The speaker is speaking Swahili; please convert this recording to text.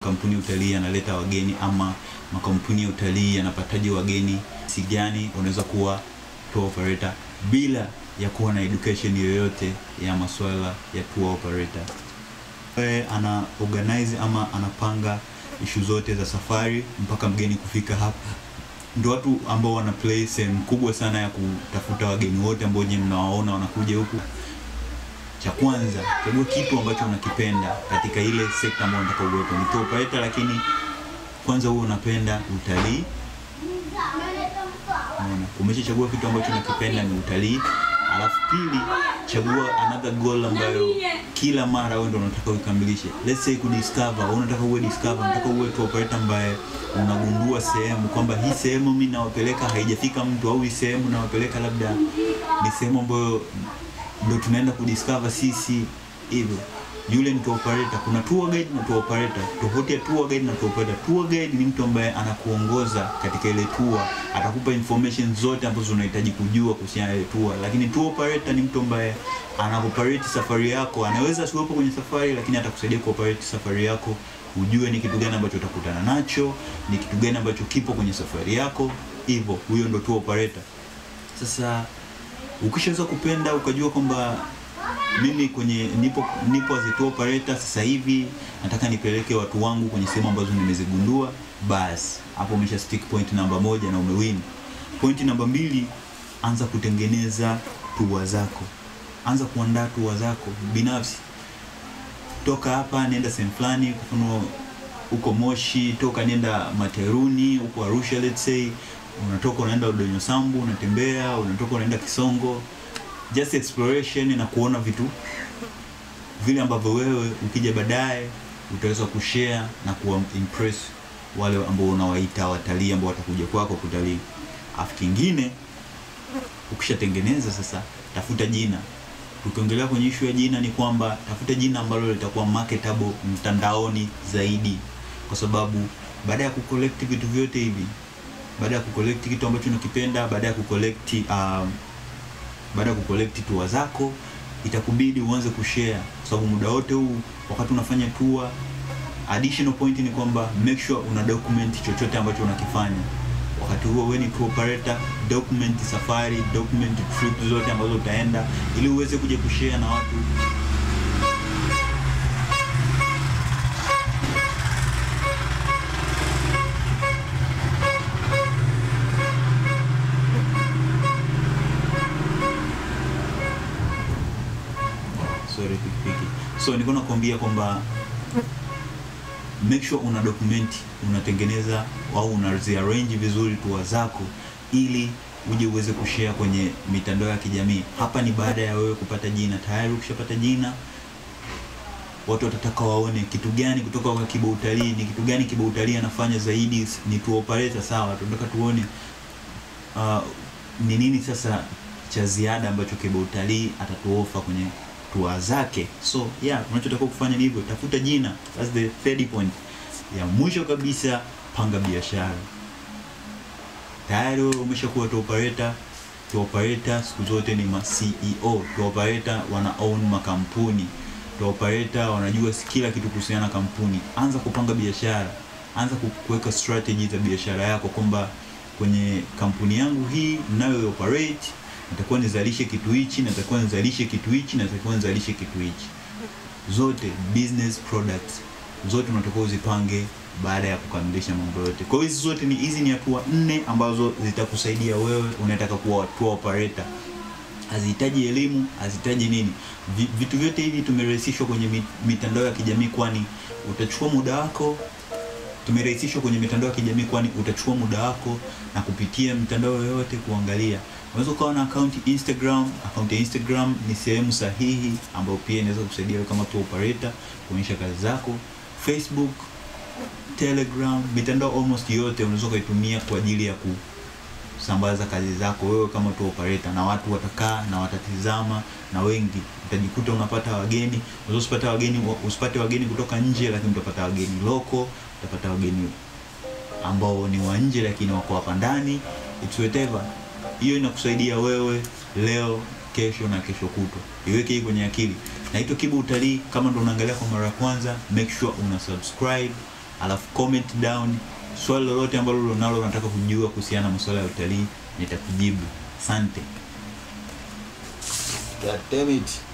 kampuni ya utalii yanaleta wageni ama makampuni ya utalii yanapataje wageni si gani unaweza kuwa tour operator bila ya kuwa na education yoyote ya masuala ya tour operator Wewe ana organize ama anapanga ishu zote za safari mpaka mgeni kufika hapa ndio watu ambao wana play sehemu kubwa sana ya kutafuta wageni wote ambao nyinyi mnawaona wanakuja huku cha kwanza chagua kitu ambacho unakipenda katika ile sekta ambayo unataka uwepo ni tour operator lakini kwanza huwe unapenda utalii Unaona? umeshachagua kitu ambacho unakipenda ni utalii alafu pili chagua another goal ambayo kila mara wewe ndio unataka uikamilishe let's say kudiscover wewe unataka uwe discover unataka uwe tour operator ambaye unagundua sehemu kwamba hii sehemu mimi nawapeleka haijafika mtu au hii sehemu nawapeleka labda ni sehemu ambayo ndio tunaenda kudiscover sisi hivyo yule ni tour operator kuna tour guide na tour operator tofauti ya tour guide na tour operator tour guide ni mtu ambaye anakuongoza katika ile tour atakupa information zote ambazo unahitaji kujua kuhusiana na ile tour lakini tour operator ni mtu ambaye anaoperate safari yako anaweza asiwepo kwenye safari lakini atakusaidia kuoperate safari yako ujue ni kitu gani ambacho utakutana nacho ni kitu gani ambacho kipo kwenye safari yako hivyo huyo ndo tour operator sasa ukishaweza kupenda ukajua kwamba mimi kwenye nipo nipo as a tour operator sasa hivi nataka nipeleke watu wangu kwenye sehemu ambazo nimezigundua basi hapo umesha stick point namba moja na umewin point namba mbili anza kutengeneza tua zako anza kuandaa tua zako binafsi toka hapa nenda sehemu fulani kwa mfano huko moshi toka nenda materuni huko arusha let's say unatoka unaenda udonyo sambu unatembea unatoka unaenda kisongo just exploration na kuona vitu vile ambavyo wewe ukija baadaye utaweza kushare na kuwa impress wale ambao unawaita watalii ambao watakuja kwako kutalii afu kingine ukishatengeneza sasa tafuta jina tukiongelea kwenye ishu ya jina ni kwamba tafuta jina ambalo litakuwa marketable mtandaoni zaidi kwa sababu baada ya kucollect vitu vyote hivi baada ya kucollect kitu ambacho unakipenda baada ya kucollect um, baada ya kucollect tour zako itakubidi uanze kushare kwa sababu muda wote huu wakati unafanya tour additional point ni kwamba make sure una document chochote ambacho unakifanya wakati huo wewe ni tour operator document safari document trip zote ambazo utaenda ili uweze kuja kushare na watu sorry pikipiki so nilikuwa nakwambia kwamba make sure una document unatengeneza au unaziarrange vizuri tour zako ili uje uweze kushare kwenye mitandao ya kijamii hapa ni baada ya wewe kupata jina tayari ukishapata jina watu watataka waone kitu gani kutoka kwa kiba utalii ni kitu gani kiba utalii anafanya zaidi ni tour operator sawa tunataka tuone uh, ni nini sasa cha ziada ambacho kiba utalii atatuofa kwenye tour zake so yeah unachotakiwa kufanya ni hivyo tafuta jina that's the third point ya mwisho kabisa panga biashara tayari wewe umeshakuwa tour operator tour operator siku zote ni ma CEO tour operator wana own makampuni tour operator wanajua kila kitu kuhusiana na kampuni anza kupanga biashara anza ku- kuweka strategy za biashara yako kwamba kwenye kampuni yangu hii ninayo operate natakuwa nizalishe kitu hichi natakuwa nizalishe kitu hichi natakuwa nizalishe kitu hichi zote business products zote unatakiwa uzipange baada ya kukamilisha mambo yote kwa hiyo hizi zote ni hizi ni hatua nne ambazo zitakusaidia wewe unataka kuwa tour operator hazihitaji elimu hazihitaji nini Vi- vitu vyote hivi tumerahisishwa kwenye mi- mitandao ya kijamii kwani utachukua muda wako tumerahisishwa kwenye mitandao ya kijamii kwani utachukua muda wako na kupitia mitandao yoyote kuangalia unaweza ukawa na akaunti instagram akaunti ya instagram ni sehemu sahihi ambayo pia inaweza kusaidia wewe kama tour operator kuonyesha kazi zako facebook telegram mitandao almost yote unaweza ukaitumia kwa ajili ya kusambaza kazi zako wewe kama tour operator na watu watakaa na watatizama na wengi utajikuta unapata wageni unaweza usipate wageni usipate wageni kutoka nje lakini utapata wageni loko utapata wageni ambao ni wa nje lakini wako hapa ndani it's whatever hiyo inakusaidia wewe leo kesho na kesho kutwa iweke hii kwenye akili naitwa kibu utalii kama ndo unaangalia kwa mara ya kwanza make sure una subscribe alafu comment down swali lolote ambalo unalo unataka kujua kuhusiana na masuala ya utalii nitakujibu asante God damn it.